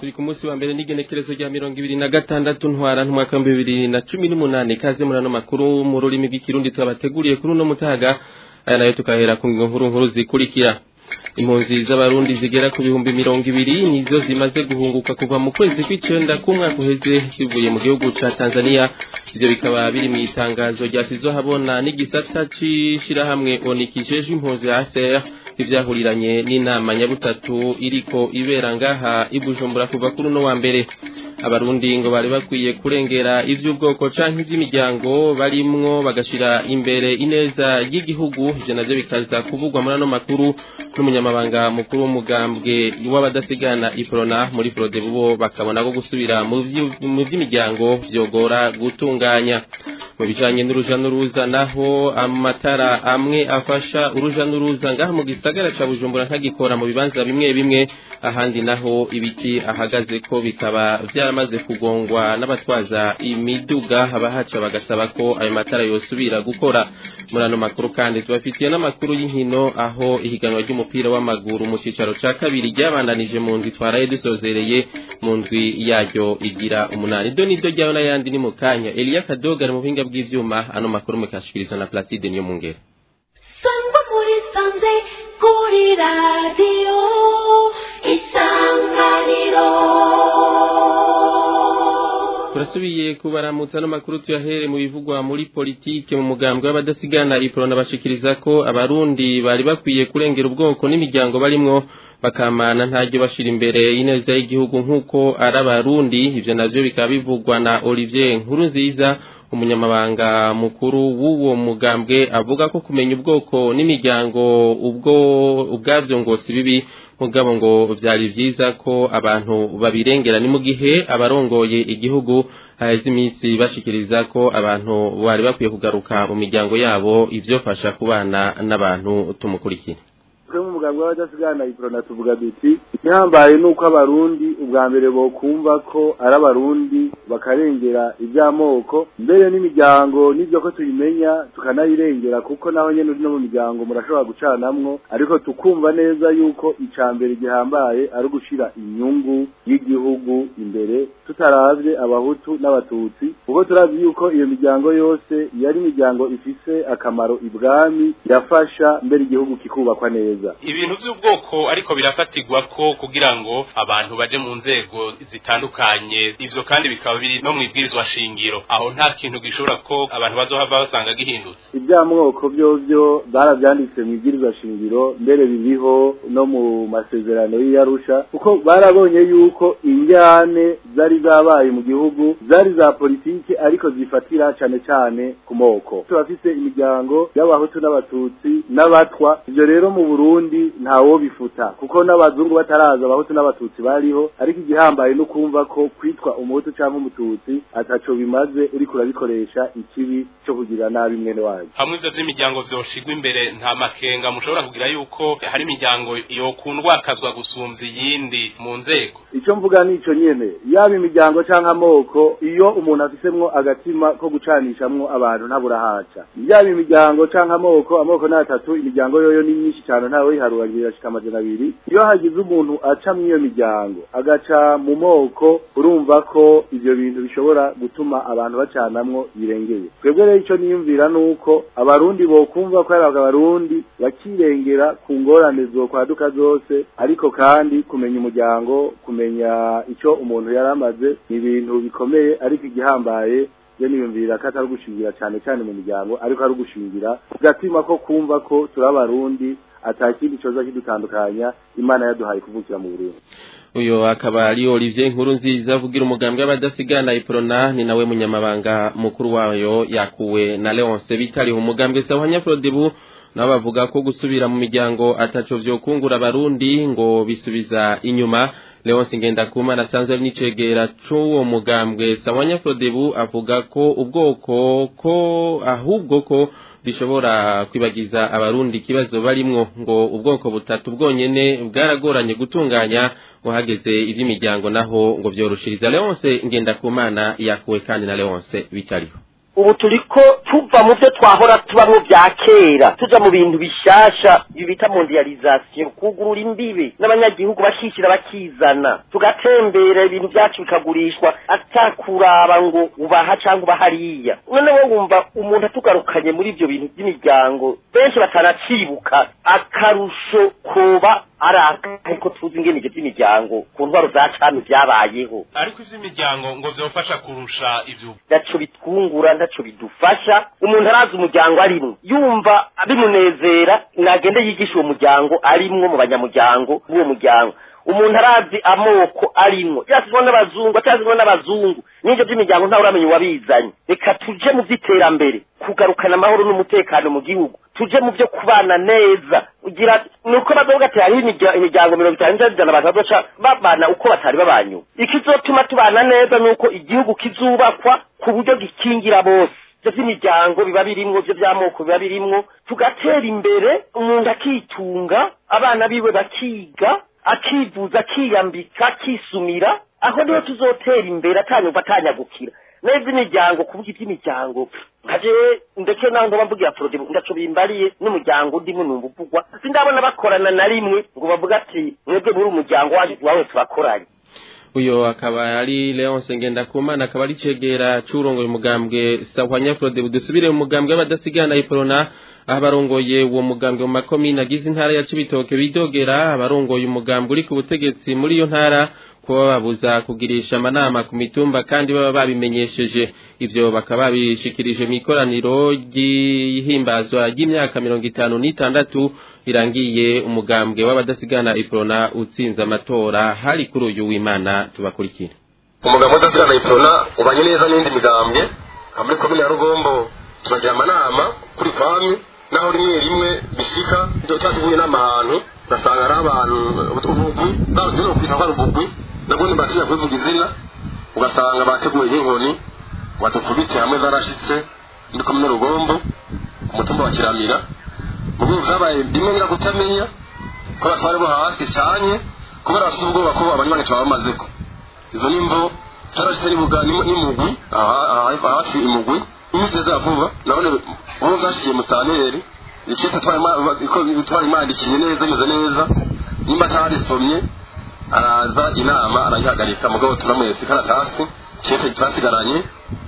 turi ku munsi wa mbere n'igenekerezo rya mirongo ibiri na gatandatu ntwara n'umwaka w'ibihumbi bibiri na cumi n'umunani ikaze muri ano makuru mu rurimi rw'ikirundi twabateguriye kuri uno mutaga aya nayo tukahera ku nkuru nkuru zikurikira impunzi z'abarundi zigera ku bihumbi mirongo ibiri nizo zimaze guhunguka kuva mu kwezi kw'icenda k'umwaka uheze zivuye mu gihugu ca tanzania ivyo bikaba biri mu itangazo ryasizwe habona n'igisata c'ishirahamwe onikijejwe impunzi hcr ivyahuriranye n'inama nyabutatu iriko ibera ngaha i bujumbura kuva kuri uno wa mbere abarundi ngo bari bakwiye kurengera ivy'ubwoko canke ivy'imiryango barimwo bagashira imbere ineza y'igihugu ivyo navyo bikaza kuvugwa muri ano makuru n'umunyamabanga mukuru w'umugambwe w'abadasigana iprona muri frodebu bo bakabona ko gusubira mu vy'imiryango vyogora gutunganya mu bijanye n'uruja n'uruza naho amatara amwe afasha uruja n'uruza ngaha mu gisagara ca bujumbura ntagikora mu bibanza bimwe bimwe ahandi naho ibiti ahagaze ko bikaba vyaramaze kugongwa n'abatwaza imiduga abahaca bagasaba ko ayo matara yosubira gukora muri ano makuru kandi tubafitiye n'amakuru y'inkino aho ihiganwa ry'umupira w'amaguru mu cicaro ca kabiri ryabandanije mu ndwi twaraye dusozereye mu ndwi yaryo igira umunani do niryo ryayo n'ayandi ni mu kanya eliya kadoga ari mu buhinga bw'ivyuma ano makuru mukashikirizwa na placide niyo mungere sangwa muri sanze kuri radiyo isanganiro turasubiye kubaramutsa no makuru tuyahere mu bivugwa muri politike mu mugambwe w'abadasigana iprona bashikiriza ko abarundi bari bakwiye kurengera ubwoko n'imiryango barimwo bakamana ntajyo bashira imbere ineza y'igihugu nk'uko ari abarundi ivyo navyo bikaba bivugwa na Olivier Nkurunziza umunyamabanga mukuru w'uwo mugambwe avuga ko kumenya ubwoko n'imiryango ubwo ubwavyo ngo si bibi mugabo ngo vyari vyiza ko abantu babirengera ni mu gihe abarongoye igihugu haheze iminsi bashikiriza ko abantu bari bakwiye kugaruka mu miryango yabo ivyofasha kubana n'abantu tumukurikira twe mu muganga w'abadasigana iprona tuvuga duti igihambaye nuko abarundi ubwa mbere bokumva ko ari abarundi bakarengera iby'amoko mbere n'imiryango n'ibyo ko tuyimenya tukanayirengera kuko naho nyene uri no mu miryango murashobora gucanamwo ariko tukumva neza yuko ica mbere gihambaye ari ugushira inyungu y'igihugu imbere tutaravye abahutu n'abatutsi kuko turazi yuko iyo miryango yose yari imiryango ifise akamaro ibwami yafasha mbere igihugu kikubakwa neza ibintu by'ubwoko ariko birafatirwa ko kugira ngo abantu baje mu nzego zitandukanye ivyo kandi bikaba biri no mu ibwirizwa shingiro aho nta kintu gishobora ko abantu bazohava basanga gihindutse iby'amoko vyovyo baravyanditse mu ibwirizwa shingiro mbere biriho no mu masezerano y'iyarusha kuko barabonye yuko injyane zari zabaye mu gihugu zari za politike ariko zifatira cane cane ku moko turafise imiryango y'abahutu n'abatutsi n'abatwa ivyo rero mu Burundi ntawo bifuta kuko n'abazungu bataraza abahutu n'abatutsi bariho ariko igihambaye no kumva ko kwitwa umuhutu cyangwa umututsi ataco bimaze uriko urabikoresha ikibi cyo kugira nabi mwene wayo hamwe ivyo vy'imiryango vyoshigwa imbere nta makenga mushobora kugira yuko hari imiryango yokundwakazwa gusumvya iyindi mu nzego ico mvuga nico nyene yaba imiryango canke amoko iyo umuntu afisemwo agatima ko gucanishamwo abantu ntaburahaca yaba imiryango canke amoko amoko n'atatu imiryango yoyo ni myinshi cyane ntawe yiharuragira ashika amajana abiri iyo hagize umuntu aca mw'iyo miryango agaca mu moko urumva ko ivyo bintu bishobora gutuma abantu bacanamwo birengeye twebwe rero ico niyumvira nuko abarundi bokumva ko ari abarundi bakirengera ku ngorane zokwaduka zose ariko kandi kumenya umuryango kumenya ico umuntu yari amaze ni ibintu bikomeye ariko igihambaye yo niyumvira ko atari ugushingira cyane cyane mu miryango ariko ari ugushingira gatima ko kumva ko turi abarundi atakindi coza kidutandukanya imana yaduhaye kuvukira mu Burundi uyo akaba ari Olivier Nkuru nziza avugira umugambwe w'abadasigana iprona ni nawe munyamabanga mukuru wayo yakuwe na Leonce bitari umugambwe sawanya Frodebu nabo bavuga ko gusubira mu miryango ataco vyokungura abarundi ngo bisubiza inyuma Leonce Ngendakumana asanzwe ari n'icegera c'uwo mugambwe sawanya Frodebu avuga ko ubwoko ko ahubwo ko bishobora kwibagiza abarundi ikibazo barimwo ngo ubwoko butatu bwonyene bwaragoranye gutunganya ngo hageze ivy'imiryango naho ngo vyoroshiriza Leonce Ngendakumana yakuwe kandi na Leonce bitariho ubu turiko tuva mu byo twahora tubamwo bya kera tuja mu bintu bishasha ibi bita mondialisation kugurura imbibe n'abanyagihugu bakishyira bakizana tugatembera ibintu byacu bikagurishwa atakuraba ngo ubaha cyangwa uba hariya noneho wumva umuntu atugarukanye muri ibyo bintu by'imiryango benshi batanacibuka akarusho koba ari ariko tuzi ingene ibyo by'imiryango ku ntwaro za cami byabayeho ariko ivy'imiryango ngo vyofasha kurusha ivyo ntaco bitwungura ntaco bidufasha umuntu arazi umuryango arimwo yumva bimunezera nagende yigisha uwo muryango arimwo mu banyamuryango b'uwo muryango umuntu arazi amoko arimwo yasizwe n'abazungu atazizwe n'abazungu n'ibyo by'imiryango ntawe uramenya uwabizanye reka tuje mu by'iterambere kugarukana amahoro n'umutekano mu gihugu tuje mu byo kubana neza ugira nuko bazovuga ati hariho imirya- imiryango mirongo itanu n'ijana abantu bazoca babana uko batari babanye ikizotuma tubana neza nuko igihugu kizubakwa ku buryo gikingira bose ibyo by'imiryango biba birimwo ibyo by'amoko biba birimwo tugatera imbere umuntu akitunga abana biwe bakiga akivuza akiyambika akisumira aho niho tuzotera imbere atanyumva atanyagukira neza imiryango kuvuga iby'imiryango nkaje ndeke naho ngoba mvugira porode ndaco bimbariye n'umuryango ndimo numva uvugwa sindabona bakorana na rimwe ngo bavuga ati mwebwe muri umuryango wacu wawe turakoranye uyo akaba ari Leonce Ngendakumana akaba ari cegera c'urongoye umugambwe Sahwanya Frode budusubire mu mugambwe w'abadasigana iporona aho abarongoye uwo mugambwe mu makomine agize intara ya Cibitoke bidogera abarongoye umugambwe uri ku butegetsi muri iyo ntara kuba babuza kugirisha amanama ku mitumba kandi baba babimenyesheje ivyo bakaba babishikirije mu ikoraniro ry'ihimbazwa ry'imyaka mirongo itanu n'itandatu irangiye umugambwe w'abadasigana iprona utsinze amatora hari kuri uyu w'imana tubakurikire umugabo udasigana iprona ubanye neza n'indi migambwe nka muri komine ya rugombo turagira amanama kuri kwami naho rimwe rimwe bishika tuba tuvuye n'amahantu ugasanga ari abantu ubugwi babuze kwita ko ari ubugwi nabwo ntibatinya kubivuga izina ugasanga bateguye nk'inkoni badukubite hamwe zarashitse muri komine rugombo ku mutumba wa kiramira mu rwego vyabaye bimwe ngira kutamenya ko abatware bo hasi canye kubera bafite ubwoba ko abanywanyi tuba bamazeko izo nimvo carashitse n'ibuga n'imugwi hafi imugwi iminsi za vuba nabone ubu zashikiye mustaneri ikita twari imandikiye neza imeze neza nimba atarisomye araza inama arayihagarika mugabo turamwese ikaratasi kete twasigaranye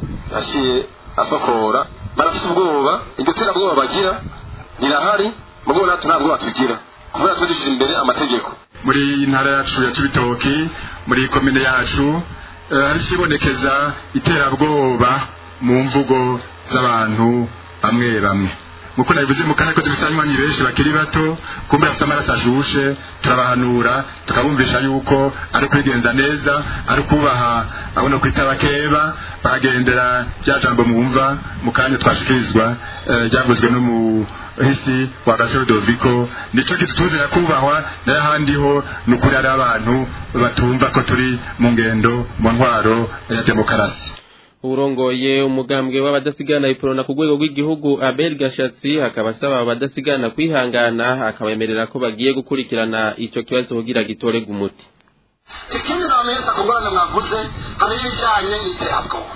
yaciye asokora barafite ubwoba iryo terabwoba bagira rirahari mugabo natwe nta bwoba tugira kubera turishije imbere amategeko muri intara yacu ya Cibitoki muri komine yacu eh, hari kibonekeza iterabwoba mu mvugo z'abantu bamwe bamwe muko nabivuze mu kanya ko dufite abanywanyi benshi bakiri bato kumbe bafite amaraso ashushe turabahanura tukabumvisha yuko ari kwigenza neza ari kubaha abona kwita bakeba bakagendera rya jambo mwumva mu kanya twashikirizwa eh, ryavuzwe n'umuhisi wa gasore doviko nico kitutuzira kubahwa nayo ahandi ho ni ukuri ari abantu batumva ko turi mu ngendo mu ntwaro ya demokarasi urongoye umugambwe w'abadasigana iprona ku rwego rw'igihugu Abel Gashatsi akaba asaba abadasigana kwihangana akabemerera ko bagiye gukurikirana ico kibazo kugira gitorega umuti ikindi namenyesha ku ngorane mwavuze hari ibijyanye n'iterabwoba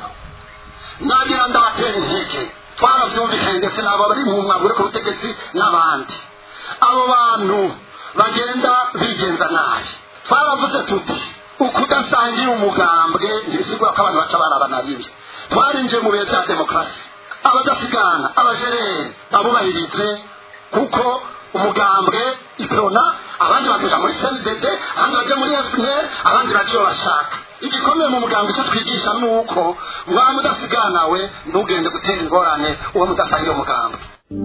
nagira ndabatera intege twarabyumvikanye ndetse n'abo bari mu mwambaro uri ku butegetsi n'abandi abo bantu bagenda bigenza nabi twaravuze tuti ukudasangira umugambwe ntibisigura ko abantu baca barabana bibi twarinjiye mu bihe bya demokarasi abadasigana abajereri babubahirize kuko umugambwe iprona abandi bakaja muri cndd abandi baje muri fpr abandi baje iyo bashaka igikomeye mu mugambwe icyo twigisha ni uko mwaba mudasiganawe ntugende gutera ingorane uwo mudasangira umugambwe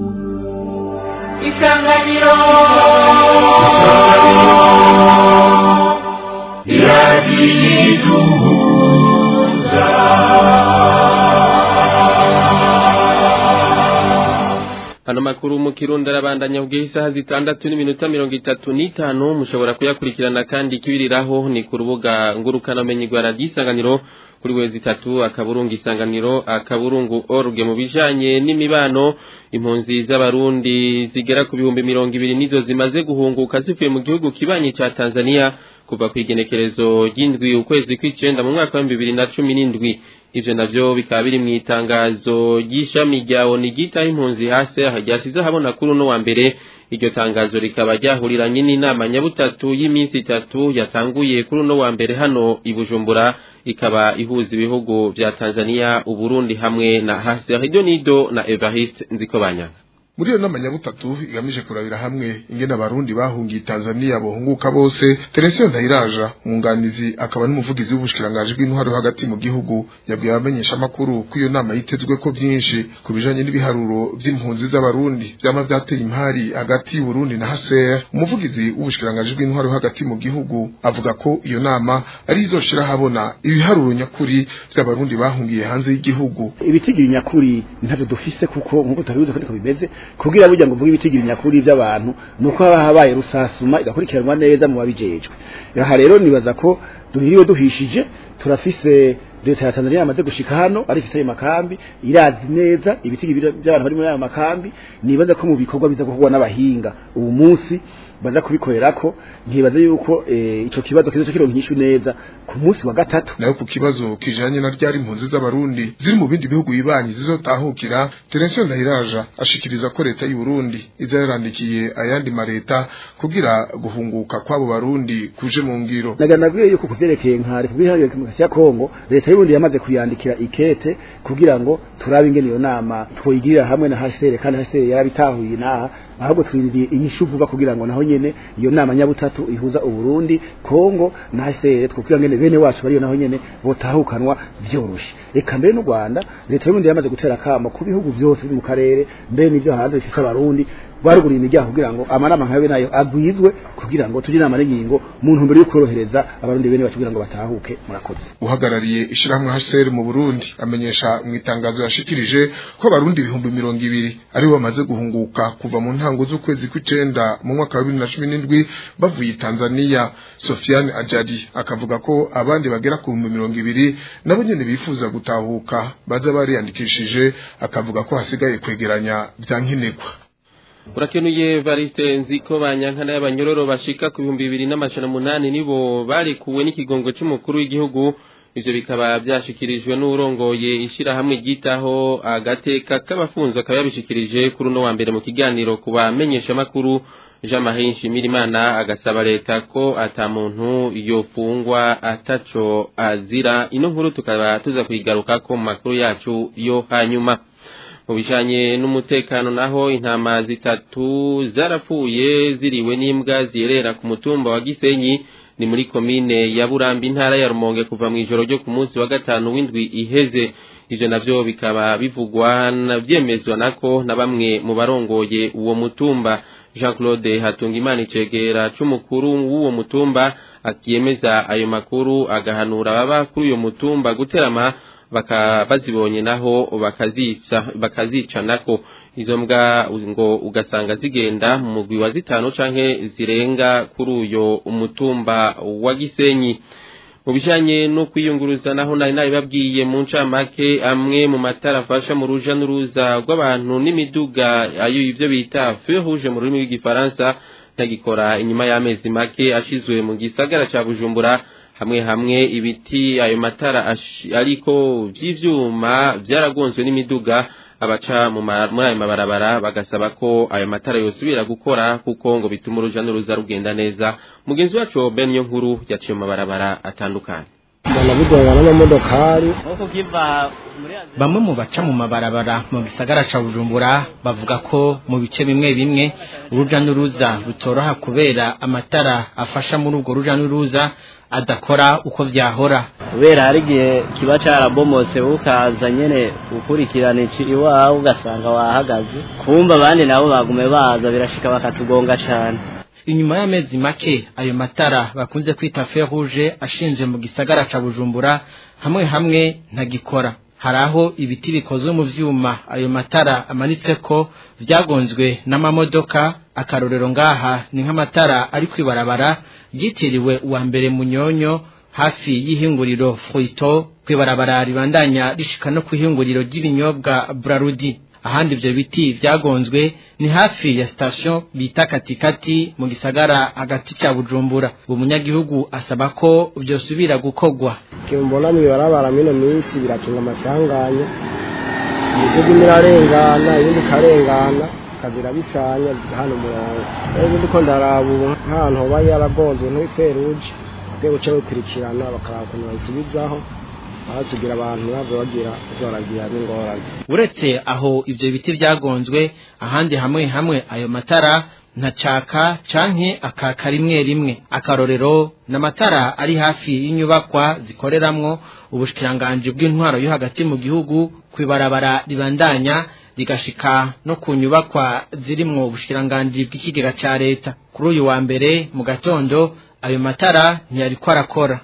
isanganiro Hano makuru mu Kirundi arabandanya kugira isaha zitandatu n'iminota mirongo itatu n'itanu mushobora kuyakurikirana kandi kibiriraho ni ku rubuga ngurukana menyi rwa radiyo isanganiro kuri wezi itatu akaburungu isanganiro akaburungu org mu bijanye n'imibano impunzi z'abarundi zigera ku bihumbi mirongo ibiri nizo zimaze guhunguka zivuye mu gihugu kibanyi ca Tanzania kuva ku igenekerezo ry'indwi ukwezi kw'icenda mu mwaka wa bibiri na cumi n'indwi ivyo navyo bikaba biri mu itangazo ry'ishami rya ONU ryitaho impunzi hasi ryasize ahabona kuri uno wa mbere iryo tangazo rikaba ryahuriranye n'inama nyabutatu y'iminsi itatu yatanguye kuri uno wa mbere hano i Bujumbura ikaba ihuza ibihugu vya Tanzania Uburundi hamwe na Hasi Nido na Evariste Nzikobanya muri iyo nama nyabutatu igamije kurabira hamwe ingene abarundi bahungiye Tanzania bohunguka bose Teresio Ndayiraja umwunganizi akaba n'umuvugizi w'ubushikiranganje bw'intwaro hagati mu gihugu yabwiye abamenyesha makuru ko iyo nama yitezwe ko byinshi ku bijanye n'ibiharuro vy'impunzi z'abarundi vyama vyateye impari hagati y'Uburundi na HCR umuvugizi w'ubushikiranganje bw'intwaro hagati mu gihugu avuga ko iyo nama ari izoshira habona ibiharuro nyakuri vy'abarundi bahungiye hanze y'igihugu ibitigiri nyakuri ntavyo dufise kuko nkuko tabibuze ko bimeze kugira burya ngo mvuge ibitigiri nyakuri by'abantu nuko haba habaye rusasuma igakurikiranwa neza mu babijejwe aha rero nibaza ko duhiriwe duhishije turafise leta ya Tanzania yamaze gushika hano ari ifite ayo makambi irazi neza ibitigiri by'abantu bari muri ayo makambi nibaza ko mu bikorwa biza gukorwa n'abahinga ubu munsi baza kubikorera ko ntibaze yuko ico kibazo kizo kironka inyishu neza ku munsi wa gatatu nayo ku kibazo kijanye na ryari impunzi z'abarundi ziri mu bindi bihugu bibanyi zizotahukira Terensiyo Ndahiraja ashikiriza ko leta y'u Burundi iza yarandikiye ayandi mareta kugira guhunguka kw'abo barundi kuje mu ngiro naganabwiye yuko kuvyerekeye nka Republika ya Demokarasi ya Kongo leta y'u Burundi yamaze kuyandikira ikete kugira ngo turabe ingene iyo nama twoyigirira hamwe na HCR kandi HCR yarabitahuye naha ahubwo twiririye inyishu vuba kugira ngo naho nyene iyo nama nyabutatu ihuza uburundi kongo na HCR twokira ngene bene wacu bariyo naho nyene botahukanwa vyoroshe eka mbere n'u Rwanda leta y'uburundi yamaze gutera kamo ku bihugu byose mu karere mbere n'ivyo hanze bifise abarundi baruguriye imiryango kugira ngo amanama nkabe nayo agwizwe kugira ngo tugire inama n'ingingo mu ntumbero yo korohereza abarundi bene bacu kugira ngo batahuke murakoze uhagarariye ishirahamwe HCR mu Burundi amenyesha mu itangazo yashikirije ko abarundi ibihumbi mirongo ibiri aribo bamaze guhunguka kuva mu ntango z'ukwezi kw'icenda mu mwaka wa 2017 bavuye Tanzania Sofiane Ajadi akavuga ko abandi bagera ku bihumbi mirongo ibiri nabo nyene bifuza gutahuka baza bariyandikishije akavuga ko hasigaye kwegeranya vyankenerwa urakenuye variste nziko banyankana y'abanyororo bashika ku bihumbi bibiri n'amajana umunani nibo barekuwe n'ikigongo c'umukuru w'igihugu ivyo bikaba vyashikirijwe n'urongoye ishirahamwe ryitaho agateka k'abafunzi akaba yabishikirije kuri uno wa mbere mu kiganiro ku bamenyeshamakuru jean marie nshimirimana agasaba leta ko ata muntu yofungwa ataco azira ino nkuru tukaba tuza kuyigarukako mu makuru yacu yo hanyuma mu bijanye n'umutekano naho intama zitatu zarapfuye ziriwe n'imbwa ziyerera ku mutumba wa Gisenyi ni muri komine ya Burambi intara ya Rumonge kuva mu ijoro ryo ku munsi wa gatanu w'indwi iheze ivyo navyo bikaba bivugwa na vyemezwa nako na bamwe mu barongoye uwo mutumba Jean Claude Hatungimana icegera c'umukuru w'uwo mutumba akiyemeza ayo makuru agahanura baba kuri uyo mutumba guterama baka bazibonye naho bakazica bakazica nako izo mbwa ngo ugasanga zigenda mu mugwi wa zitanu canke zirenga kuri uyo umutumba wa Gisenyi mu bijanye no kwiyunguruza naho nari nabibabwiye mu ncamake amwe mu matara afasha mu ruja n'uruza rw'abantu n'imiduga ayo ivyo bita feu rouge mu rurimi rw'igifaransa ntagikora inyuma y'amezi make ashizwe mu gisagara ca Bujumbura hamwe hamwe ibiti ayo matara ariko vy'ivyuma vyaragonzwe n'imiduga abaca muri ayo mabarabara bagasaba ko ayo matara yosubira gukora kuko ngo bituma uruja n'uruza rugenda neza mugenzi wacu Ben nkuru yaciye mu mabarabara atandukanye bamwe mu baca mu mabarabara mu gisagara ca Bujumbura bavuga ko mu bice bimwe bimwe uruja n'uruza rutoroha kubera amatara afasha muri urwo ruja n'uruza adakora uko vyahora kubera hari igihe kiba carabomotse ukaza nyene ukurikirana iki iwawe ugasanga wahagaze kumva abandi nabo bagume baza birashika bakatugonga cane inyuma y'amezi make ayo matara bakunze kwita fer rouge ashinje mu gisagara ca Bujumbura hamwe hamwe ntagikora hari aho ibiti bikozwe mu vyuma ayo matara amanitseko vyagonzwe n'amamodoka akarorero ngaha ni nk'amatara ari kwibarabara ryitiriwe uwa mbere munyonyo hafi y'ihinguriro Fruito kwibarabara ribandanya rishika no kwihinguriro ry'ibinyobwa Brarudi ahandi ivyo biti vyagonzwe ni hafi ya station bita katikati mu gisagara hagati ca Bujumbura uwo munyagihugu asaba ko vyosubira gukogwa kimbona mwibarabara mino minsi birakinga amasanganya imiduga imwe irarengana iyindi ikarengana ikazira bisanya hano umurongo rero ndiko ndaraba ubu nk'ahantu hoba yaragonzwe nk'iferuje bakwiye guca bakurikirana bakaraba ukuntu bayisubizaho aho tugira abantu bave bagira zoragira n'ingorane uretse aho ivyo biti vyagonzwe ahandi hamwe hamwe ayo matara ntacaka canke akaka rimwe rimwe akarorero n'amatara ari hafi y'inyubakwa zikoreramwo ubushikiranganji bw'intwaro yo hagati mu gihugu kwibarabara ribandanya rigashika no ku nyubakwa zirimwo ubushikiranganji bw'ikigega ca leta kuri uyu wa mbere mu gatondo ayo matara ntiyariko arakora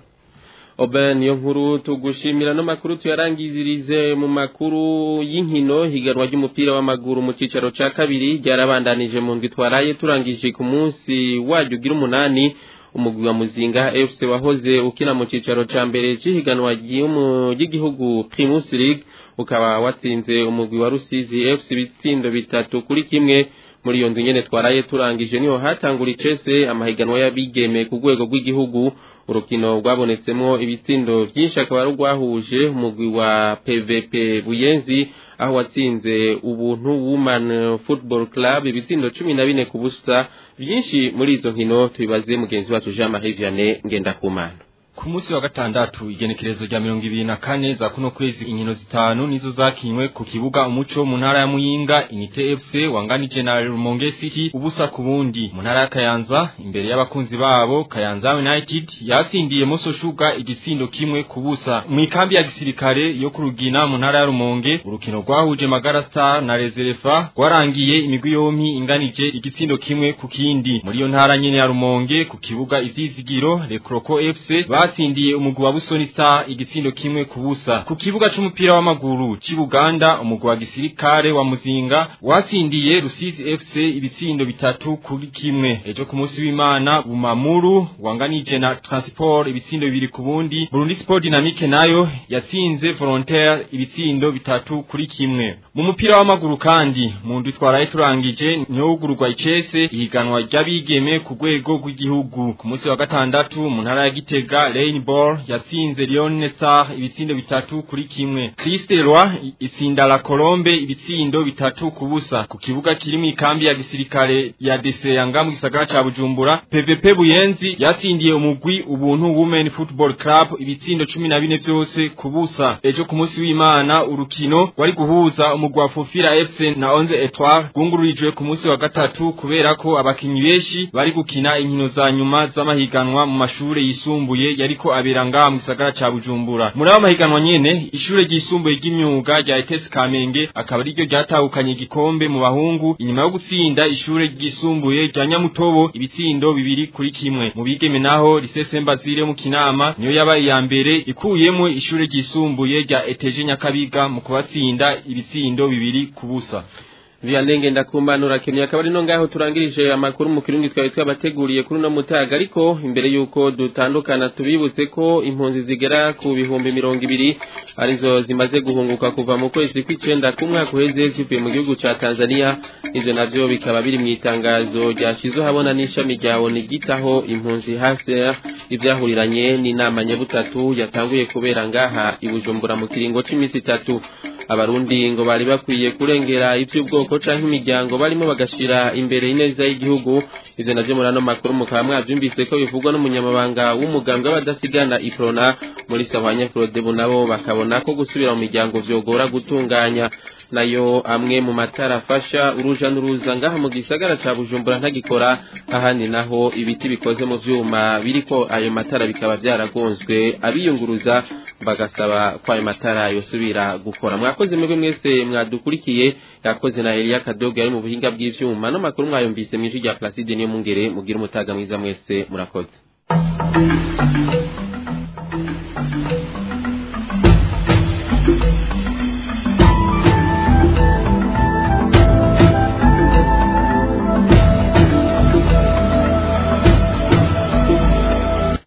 Oben niyo nkuru tugushimira no makuru tuyarangizirize mu makuru y'inkino higanwa ry'umupira w'amaguru mu cicaro ca kabiri ryarabandanije mu ndwi twaraye turangije ku munsi waryo ugira umunani umugwi wa muzinga FC wahoze ukina mu cicaro ca mbere c'ihiganwa ry'igihugu Primus League ukaba watsinze umugwi wa Rusizi FC bitsindo bitatu kuri kimwe muri iyo ndwi nyene twaraye turangije niho hatangura icese amahiganwa y'abigeme ku rwego rw'igihugu urukino rwabonetsemwo ibitsindo vyinshi akaba ari urwahuje umugwi wa PVP Buyenzi aho watsinze ubuntu Woman Football Club ibitsindo cumi na bine ku busa vyinshi muri izo nkino tubibaze mugenzi wacu Jean Marie Vianney Ngendakumana ku munsi wa gatandatu igenekerezo rya mirongo ibiri na kane za kuno kwezi inkino zitanu nizo zakinywe ku kibuga umuco mu ntara ya muyinga inite fc wanganije na rumonge city ubusa ku bundi mu ntara ya kayanza imbere y'abakunzi babo kayanza united yatsindiye moso shuga igitsindo kimwe ku busa mu ikambi ya gisirikare yo ku rugina mu ntara ya rumonge urukino rwahuje magara star na reserefa rwarangiye imigwi yompi inganije igitsindo kimwe ku kindi muri iyo ntara nyene ya rumonge ku kibuga ivyizigiro rekroko fc batsindiye umugwi wa Busoni Star igitsindo kimwe ku busa ku kibuga c'umupira w'amaguru ci Buganda umugwi wa gisirikare wa Muzinga watsindiye Rusizi FC ibitsindo bitatu kuri kimwe ejo ku munsi w'Imana Bumamuru wanganije na Transport ibitsindo bibiri ku bundi Burundi Sport Dynamique nayo yatsinze Volontaire ibitsindo bitatu kuri kimwe mu mupira w'amaguru kandi mu ndwi twaraye turangije nyogurwa icese ihiganwa ry'abigeme ku rwego rw'igihugu ku munsi wa gatandatu mu ntara ya Gitega Rainbow yatsinze Lyon Star ibitsindo bitatu kuri kimwe. Christe Leroy itsinda la Colombe ibitsindo bitatu ku busa ku kibuga kiri mu ikambi ya gisirikare ya DC yanga mu gisagara ca Bujumbura. PVP Buyenzi yatsindiye umugwi ubuntu Women Football Club ibitsindo 14 vyose ku busa. Ejo ku munsi w'Imana urukino wari guhuza umugwi wa Fofira FC na Onze Etoile gungururijwe ku munsi wa gatatu kubera ko abakinyi benshi bari gukina inkino za nyuma z'amahiganwa mu mashure yisumbuye yariko abera ngaha mu gisagara ca Bujumbura muri abo mahiganwa nyene ishure ryisumbuye ry'imyuga rya ETS Kamenge akaba ariryo ryatahukanye igikombe mu bahungu inyuma yo gutsinda ishure ryisumbuye rya Nyamutobo ibitsindo bibiri kuri kimwe mu bigeme naho Lisese Mbazire mu Kinama niyo yabaye ya mbere ikuyemo ishure ryisumbuye rya ETG Nyakabiga mu kubatsinda ibitsindo bibiri ku busa Vianney ndakumbanura kimwe akaba ari no ngaho turangirije amakuru mu kirundi twawe twabateguriye kuri no mutaga ariko imbere yuko dutandukana tubibutse ko impunzi zigera ku bihumbi mirongo ibiri arizo zimaze guhunguka kuva mu kwezi kw'icenda kumwaka uheze zivuye mu gihugu ca Tanzania ivyo navyo bikaba biri mu itangazo ryashizwe habona n'ishami rya ONU gitaho impunzi hase ivyahuriranye n'inama nyabutatu yatanguye kubera ngaha i Bujumbura mu kiringo c'imisi itatu abarundi ngo bari bakwiye kurengera ivy'ubwoko canke imiryango barimo bagashira imbere ineza y'igihugu ivyo navyo muri ano makuru mukaba mwavyumvise ko bivugwa n'umunyamabanga w'umugambwe w'abadasigana iprona muri sahwanya frodebu nabo bakabona ko gusubira mu miryango vyogora gutunganya nayo amwe mu matara afasha uruja n'uruza ngaha mu gisagara ca Bujumbura ntagikora ahandi naho ibiti bikoze mu vyuma biriko ayo matara bikaba vyaragonzwe abiyunguruza bagasaba ko ayo matara yosubira gukora mwakoze mwebwe mwese mwadukurikiye yakoze na Elia Kadogo yari mu buhinga bw'ivyuma no makuru mwayumvise mw'ijwi rya Placide niyo mungere mugira umutaga mwiza mwese murakoze